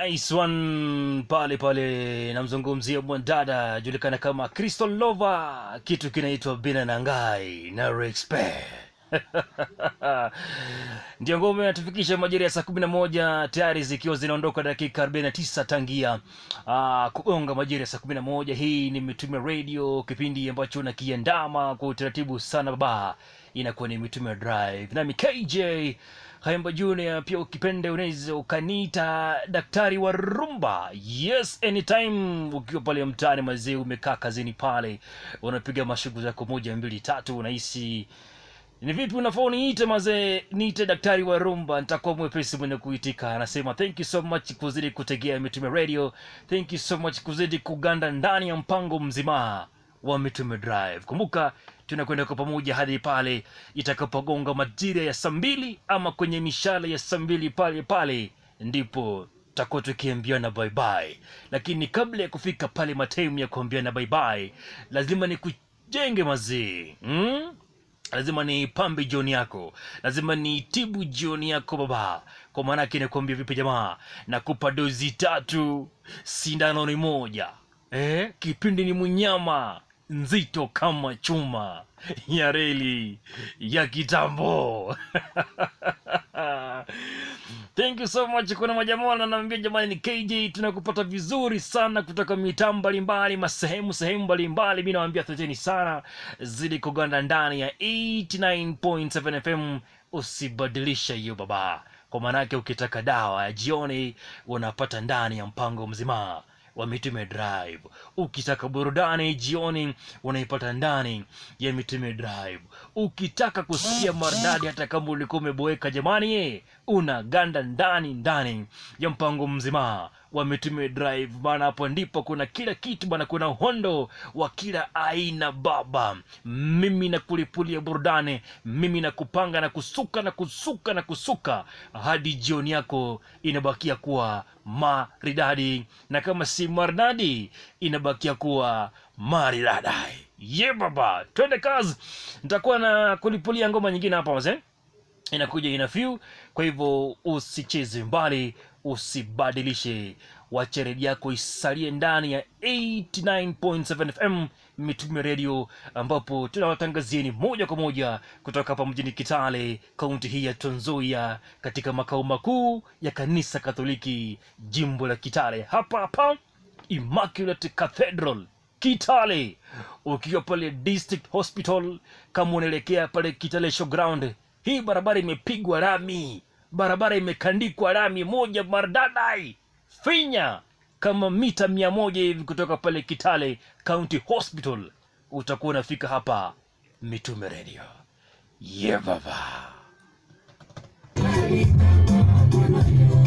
nice one pale pale namzungumzia mwanadada julikana kama crystal lova kitu kinaitwa bina nangai na rexpe ndio ngome natufikisha majira ya saa kumi na moja tayari zikiwa zinaondoka dakika 49 tangia uh, kugonga majira ya saa kumi na moja hii ni mitume radio kipindi ambacho nakiandama kwa utaratibu sana baba inakuwa ni mitume drive nami kj Haimba Junior, pia ukipende unaweza ukaniita daktari wa rumba. Yes, anytime ukiwa pale mtaani mazee, umekaa kazini pale, unapiga mashughuli zako moja mbili tatu, unahisi ni vipi unafaa uniite mazee, niite daktari wa rumba, nitakuwa mwepesi mwenye kuitika. Anasema thank you so much kuzidi kutegea Mitume Radio, thank you so much kuzidi kuganda ndani ya mpango mzima wa Mitume Drive. Kumbuka tunakwenda kwa pamoja hadi pale itakapogonga majira ya saa mbili ama kwenye mishale ya saa mbili pale pale ndipo tutakuwa tukiambiana bye bye, lakini kabla ya kufika pale mataimu ya kuambiana bye bye, lazima ni kujenge mazee hmm? lazima ni pambe jioni yako lazima ni tibu jioni yako baba kwa maanake nakuambia vipi jamaa nakupa dozi tatu sindano ni moja eh? kipindi ni mnyama nzito kama chuma ya reli ya kitambo thank you so much kuna majamaa wananiambia jamani ni kj tunakupata vizuri sana kutoka mitaa mbalimbali masehemu sehemu mbalimbali mi nawambia asanteni sana zidi kuganda ndani ya 89.7 fm usibadilisha hiyo baba kwa maanake ukitaka dawa ya jioni unapata ndani ya mpango mzima wa mitume drive ukitaka burudani jioni unaipata ndani ya mitume drive ukitaka kusikia maridadi hata kama ulikuwa umeboeka jamani ye unaganda ndani ndani ya mpango mzima wa mitume drive maana hapo ndipo kuna kila kitu bana kuna uhondo wa kila aina baba mimi na kulipulia burudani mimi na kupanga na kusuka na kusuka na kusuka hadi jioni yako inabakia kuwa maridadi na kama si maridadi inabakia kuwa maridadai ye baba twende kazi nitakuwa na kulipulia ngoma nyingine hapa wazee inakuja ina few kwa hivyo usicheze mbali usibadilishe wache redio yako isalie ndani ya 89.7 fm mitume redio ambapo tunawatangazieni moja kwa moja kutoka hapa mjini kitale kaunti hii ya tonzoia katika makao makuu ya kanisa katoliki jimbo la kitale hapa hapa immaculate cathedral kitale ukiwa pale district hospital kama unaelekea pale kitale showground hii barabara imepigwa rami barabara imekandikwa rami moja maridadai finya kama mita mia moja hivi kutoka pale kitale county hospital utakuwa unafika hapa mitume radio ye yeah, baba